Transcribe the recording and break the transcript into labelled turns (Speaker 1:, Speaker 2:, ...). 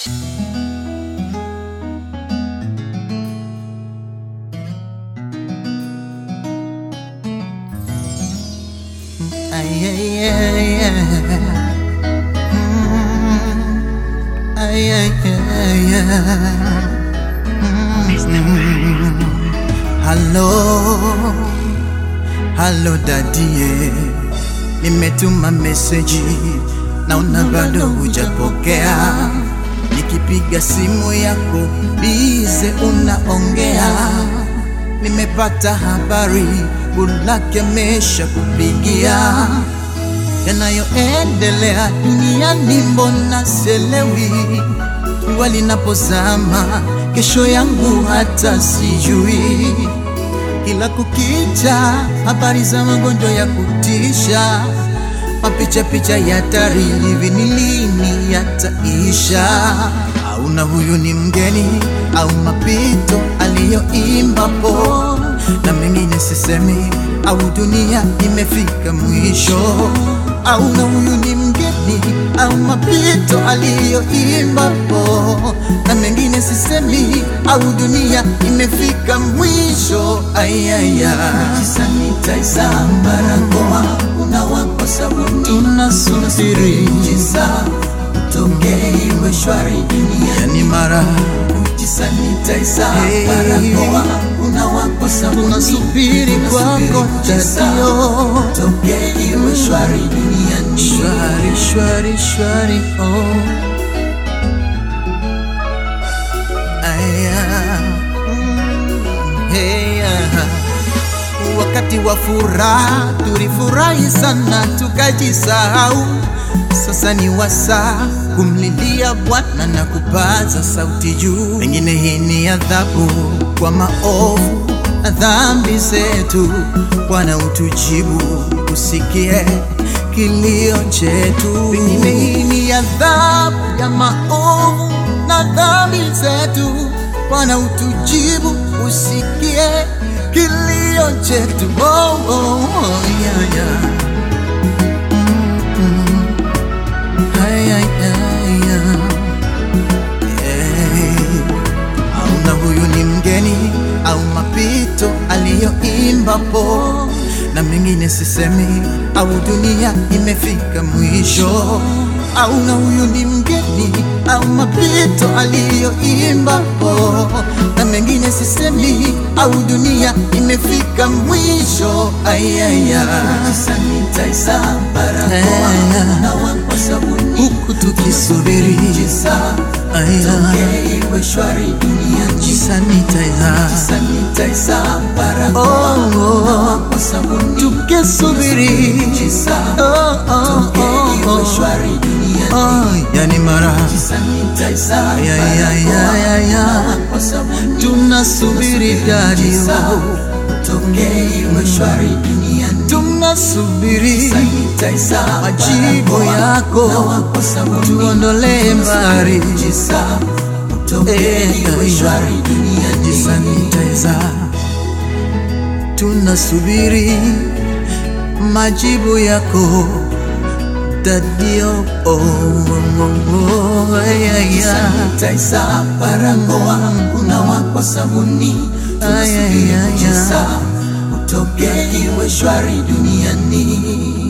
Speaker 1: Ay, ay, ay, ay. Mm. Ay, ay, ay, ay. Mm. Halo, halo dadie, nimetuma meseji naona bado hujapokea. Nikipiga simu yako bize unaongea, nimepata habari bulake mesha kupigia yanayoendelea duniani, mbona selewi jua linapozama, kesho yangu hata sijui. Kila kukicha habari za magonjwa ya kutisha, mapicha picha ya hatari, hivi ni lini yataisha? Au na huyu ni mgeni au mapito aliyoimbapo, na mengine sisemi, au dunia imefika mwisho au na huyu ni mgeni au mapito aliyoimbapo, na mengine sisemi, au dunia imefika mwisho. Ayaya,
Speaker 2: sanitizer barakoa unawapa sabuni
Speaker 1: tunasubiri
Speaker 2: kisa utoke iwe shwari dunia
Speaker 1: yani mara
Speaker 2: sanitizer
Speaker 1: Hey.
Speaker 2: barakoa unawapa sabuni
Speaker 1: tunasubiri kwako tadio,
Speaker 2: utoke iwe shwari duniani
Speaker 1: shwari shwari shwari oh. Aya, mm, hey, ah. Wakati wa furaha tulifurahi sana tukajisahau, sasa ni wasaa kumlilia Bwana na kupaza sauti juu. Pengine hii ni adhabu kwa maovu na dhambi zetu. Bwana utujibu, usikie kilio chetu. Pengine hii ni adhabu ya maovu na dhambi zetu. Bwana utujibu, usikie kilio chetu. Oh, oh, oh, yeah, yeah. Mm, ay, ay, ay, yeah. Eh, au na huyu ni mgeni au mapito aliyoimbapo, na mengine sisemi, au dunia imefika mwisho, au na huyu ni mgeni au mapito aliyoimbapo, na mengine sisemi, au dunia imefika mwisho. Ayaya,
Speaker 2: sanitizer barakoa
Speaker 1: Aya.
Speaker 2: unawapa sabuni
Speaker 1: huku tukisubiri
Speaker 2: kisa
Speaker 1: aya,
Speaker 2: utoke iwe shwari duniani
Speaker 1: sanitizer
Speaker 2: sanitizer barakoa
Speaker 1: oh, oh.
Speaker 2: unawapa sabuni
Speaker 1: tukisubiri
Speaker 2: kisa
Speaker 1: oh, oh,
Speaker 2: utoke iwe
Speaker 1: oh, oh.
Speaker 2: shwari duniani
Speaker 1: Oh, yani mara
Speaker 2: sanitizer
Speaker 1: ya, ya, ya, ya, ya.
Speaker 2: unawapa sabuni
Speaker 1: tunasubiri dadio,
Speaker 2: utoke iwe shwari duniani
Speaker 1: tunasubiri
Speaker 2: sanitizer
Speaker 1: majibu
Speaker 2: barakoa
Speaker 1: yako,
Speaker 2: unawapa sabuni
Speaker 1: tuondolee mbali
Speaker 2: kisa utoke
Speaker 1: Eh,
Speaker 2: iwe
Speaker 1: eh,
Speaker 2: shwari duniani
Speaker 1: jisanitizer, tunasubiri majibu yako dadio, oh, oh, oh, oh, ya, ya.
Speaker 2: sanitizer barakoa unawapa sabuni
Speaker 1: Ay, ay, ay, ay.
Speaker 2: kisa utoke iwe shwari duniani